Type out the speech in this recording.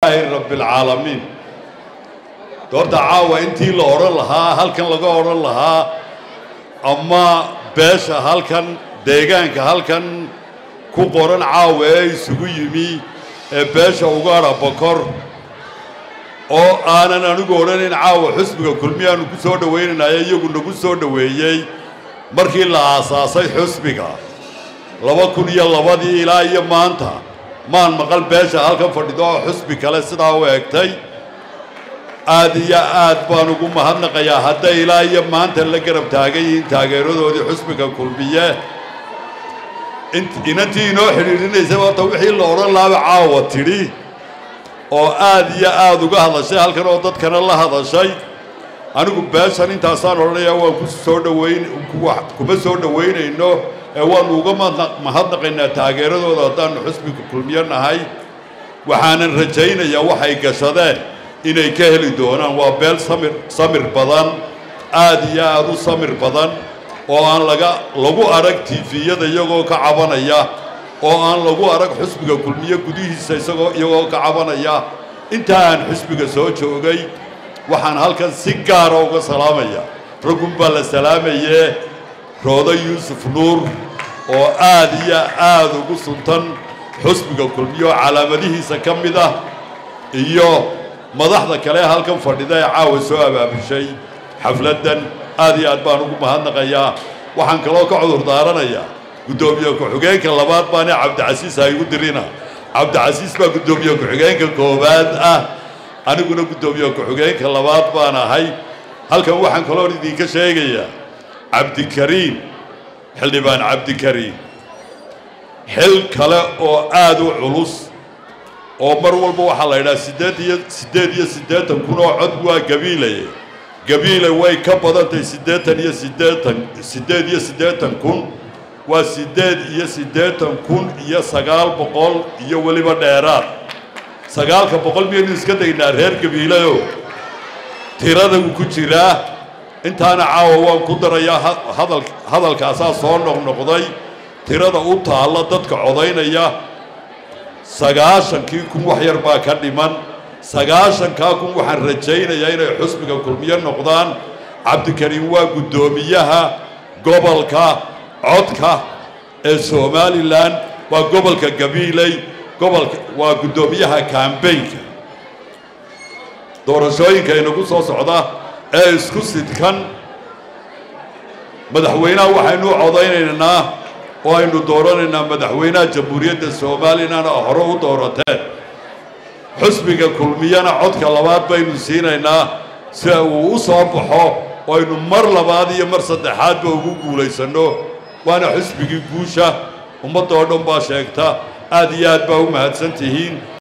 rabbilcaalamiin doorta caawa intii la odhan lahaa halkan laga odhan lahaa ama beesha halkan deegaanka halkan ku qoran caawa ee isugu yimi ee beesha ugaadha bokor oo aanan anigu odhanayn caawa xusbiga kulmiyaanu ku soo dhowaynaynaya iyagu nagu soo dhoweeyey markii la aasaasay xusbiga laba kun iyo labadii ilaa iyo maanta maan maqal beesha halkan fadhido oo xusbi kale sidaa u egtay aad iyo aad baan ugu mahadnaqayaa hadday ilaa iyo maanta la garab taagan yihiin taageeradoodii xusbiga kulmiye inantii inoo xidhiidhinaysay horta wixii la odhan laaba caawa tidhi oo aad iyo aad uga hadashay halkan oo dadkana la hadashay anigu beeshan intaasaan odhanayaa waan ku soo dhowayn kuma soo dhowaynayno ee waannu uga mahadnaqaynaa taageeradooda haddaannu xusbiga kulmiyo nahay waxaanan rajaynayaa waxay gashadeen inay ka heli doonaan waa beel samir samir badan aad iyo aad u samir badan oo aan laga lagu arag tifiyada iyagoo ka cabanaya oo aan lagu arag xusbiga kulmiye gudihiisa isagoo iyagoo ka cabanaya intaa aan xusbiga soo joogay waxaan halkan si gaara uga salaamaya raggun baa la salaamayee roodo yuusuf nuur oo aad iyo aad ugu suntan xusbiga kulmiye oo calaamadihiisa ka mid ah iyo madaxda kale halkan fadhida ee caawa soo abaabushay xafladdan aad iyo aad baan ugu mahadnaqayaa waxaan kaloo ka cudur daaranayaa guddoomiye ku-xigeenka labaad baane cabdicasiis ha igu dirina cabdicasiis baa guddoomiye ku-xigeenka koowaad ah aniguna guddoomiye ku-xigeenka labaad baan ahay halkan waxaan kaloo idinka sheegayaa cabdikariim xildhibaan cabdikariim xil kale oo aad u culus oo mar walba waxaa la yidhaha siddeed iyo siddeed iyo siddeetan kun oo cod waa gabiilaye gabiile way ka badantahay siddeetan iyo siddeetan siddeed iyo siddeetan kun waa siddeed iyo siddeetan kun iyo sagaal boqol iyo weliba dheeraad sagaalka boqol miyaynu iska daynaa reer gabiileyo tirada uu ku jiraa intaana caawa waan ku darayaa hadal hadalkaasaa soo noqnoqday tirada u taalla dadka codaynaya sagaashankii kun wax yar baa ka dhiman sagaashankaa kun waxaan rajaynayaa inay xusbiga kulmiyo noqdaan cabdikariim waa guddoomiyaha gobolka codka ee somalilan waa gobolka gabiiley gobolka waa guddoomiyaha kambaynka doorashooyinka inagu soo socda ee isku sidkan madaxweynaha waxaynu codaynaynaa oo aynu dooranaynaa madaxweynaha jamhuuriyadda somalilanna hore u doorateen xusbiga kulmiyana codka labaad baynu siinaynaa si uu u soo baxo oo aynu mar labaad iyo mar saddexaadba ugu guulaysanno waana xusbigii guusha ummadda oo dhan baa sheegta aad iyo aad baa u mahadsan tihiin